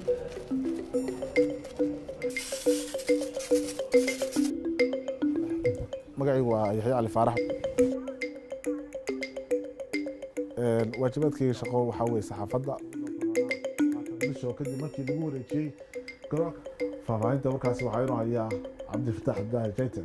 magacaygu waa yaxya cali faarax waajibaadkayga shaqo waxaa weye saxaafadda bisho kadib markii lagu wareejiyey garoonka faahfaahinta markaasi waxaa inuu hayaa cabdifataax abdaahi jayta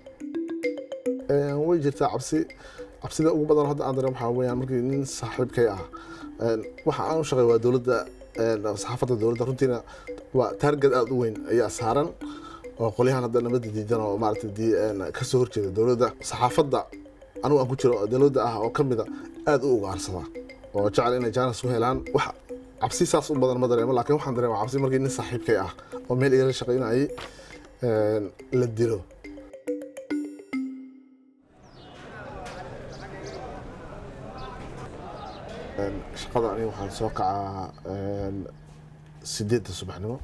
way jirtaa cabsi cabsida ugu badan hadda aan dareem waxaa weeyaan markii nin saaxiibkay ah waxa aan u shaqeey waa dowladda saxaafadda dowladda runtiina waa taargad aada u weyn ayaa saaran oo qolyahan hadda nabadda diidan oo maaragtay dii kasoo horjeeda dowladda saxaafadda anigu aan ku jiro oo dowladda ah oo ka mida aada u ugaarsada oo jecel inay jaanis u helaan wax cabsi saas u badan ma dareemo laakiin waxaan dareema cabsi markii nin saaxiibkay ah oo meel igala shaqaynayay la dilo shaqada aniga waxaan soo kacaa sideedda subaxnimo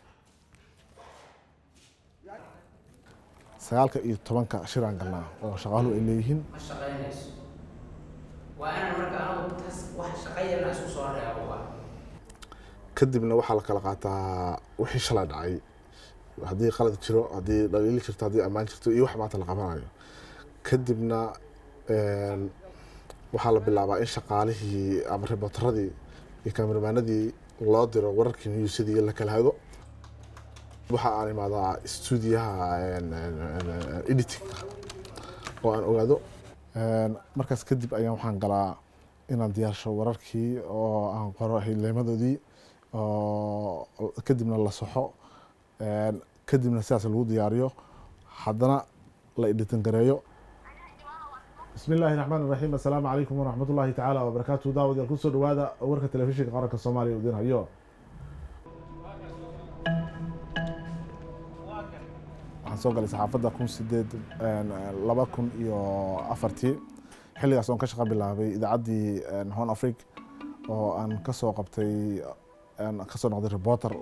sagaalka iyo tobanka shiraan galnaa oo shaqaaluhu ay leeyihiin ma shaqaynayso waa inaan marka anagu taas wax shaqayana isku soo reebo waa kadibna waxaa la kala qaataa wixii shalay dhacay haddii qalad jiro haddii dhaliili jirto haddii ammaan jirto iyo wax maanta la qabanayo kadibna waxaa la bilaabaa in shaqaalihii ama ribootaradii iyo kameramaanadii loo diro wararkii newsadii la kala hago waxa aan imaadaa stuudiyaha editingka oo aan ogaado markaas kadib ayaan waxaan galaa inaan diyaarsho wararkii oo aan qoro hidleemadoodii oo kadibna la soxo kadibna sidaas lagu diyaariyo haddana la editin gareeyo bismi illaahi raxmaan iraxiim assalaamu calaykum waraxmat ullaahi tacaala wabarakaatu daawadayaal kusoo dhawaada warka telefishinka qaranka soomaaliya udin hayo waxaan soo galay saxaafadda kun sideed laba kun iyo afartii xilligaas oon ka shaqa bilaabay idaacaddii hon afrig oo aan kasoo qabtay kasoo noqday reporter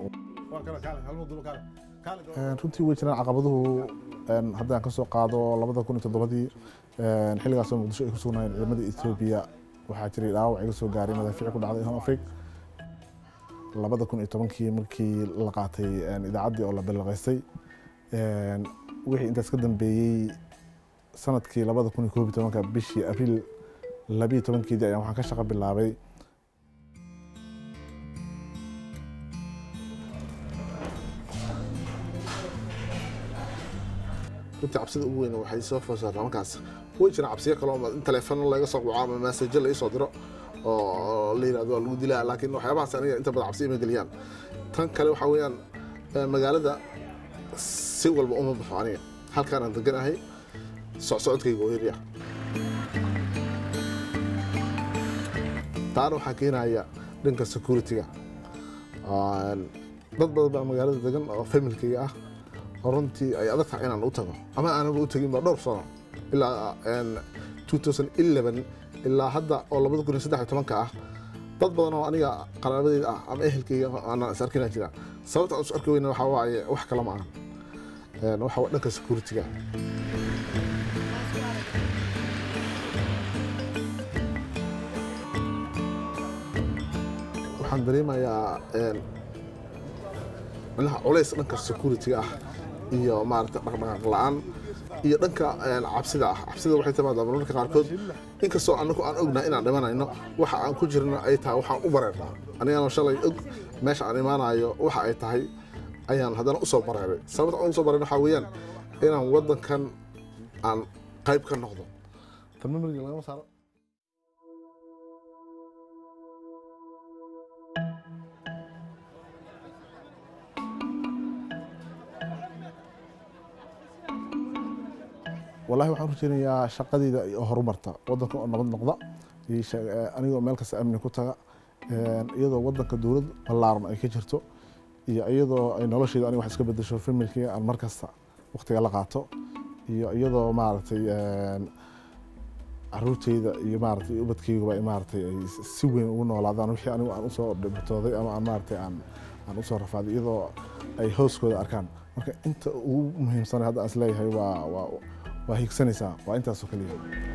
runtii way jiraan caqabaduhu haddaan kasoo qaado labada kun iyo toddobadii xilligaasoo muqdisho ay ku sugnaayeen ciidamada etoobiya waxaa jiray dhaawac iga soo gaaray madaafiic ku dhacday hon afrig labada kun iyo tobankii markii la qaatay idaacaddii oo la balaqaystay wixii intaas ka dambeeyey sanadkii labada kun iyo koob iyo tobanka bishii abriil labiyo tobankeedii ayaan waxaan ka shaqo bilaabay runtii cabsida ugu weyn waxay soo foosaataa markaas way jiraan cabsiyo kale oo in taleefano laga soo quco ama maasajo la isoo diro oo la yirahdo waa lagu dilaa laakiin waxyaabahaas aniga inta badan cabsi ima geliyaan tan kale waxaa weeyaan magaalada si walba uma baxo aniga halkaan aan deganahay socsocodkayga oo yarya taana waxaa keenaya dhanka security-ga dad badan baa magaalada degan oo familkayga ah oo runtii ay adag tahay inaan u tago ama aanaba u tegin ba dhowr sano ilaa 2011 ilaa hadda oo labada kun iyo saddex iyo tobanka ah dad badan oo aniga qaraabadeyda ah ama ehelkayga aanan is arkinaa jira sababta aan is arki weyna waxaa waaye wax kale ma ahan waxa waa dhanka security-ga waxaan dareemayaa manaha culays dhanka security-ga ah iyo maarata dhaqdhaqaaq la-aan iyo dhanka cabsida ah cabsida waxay timaadaa marmarka qaarkood inkastoo anagu aan ognahay inaan dhimanayno waxa aan ku jirna ay tahay waxaan u bareernaa anigana shalay og meesha aan imaanayo waxa ay tahay ayaan haddana usoo bareeray sababta aan usoo bareeray waxaa weeyaan inaan waddankan aan qayb ka noqdo tan memoriga lagama saaro wallahi waxaan rajeynayaa shaqadeyda oo horumarta waddanka oo nabad noqda anigoo meel kasta amni ku taga iyadoo waddanka dowlad ballaaran ay ka jirto iyo iyadoo ay nolosheeda aniga wax iska bedesho familkiga aan mar kasta waqtiga la qaato iyo iyadoo maaragtay caruurteyda iyo maaragtay ubadkeyguba maaragtay ay si weyn ugu noolaadaan wixii anigu aan usoo dhibtooday ama aan maaragtay aan aan usoo rafaaday iyadoo ay hooskooda arkaan marka inta ugu muhiimsanay hadda aan isleeyahay waa waa waa higsanaysaa waa intaasoo keliya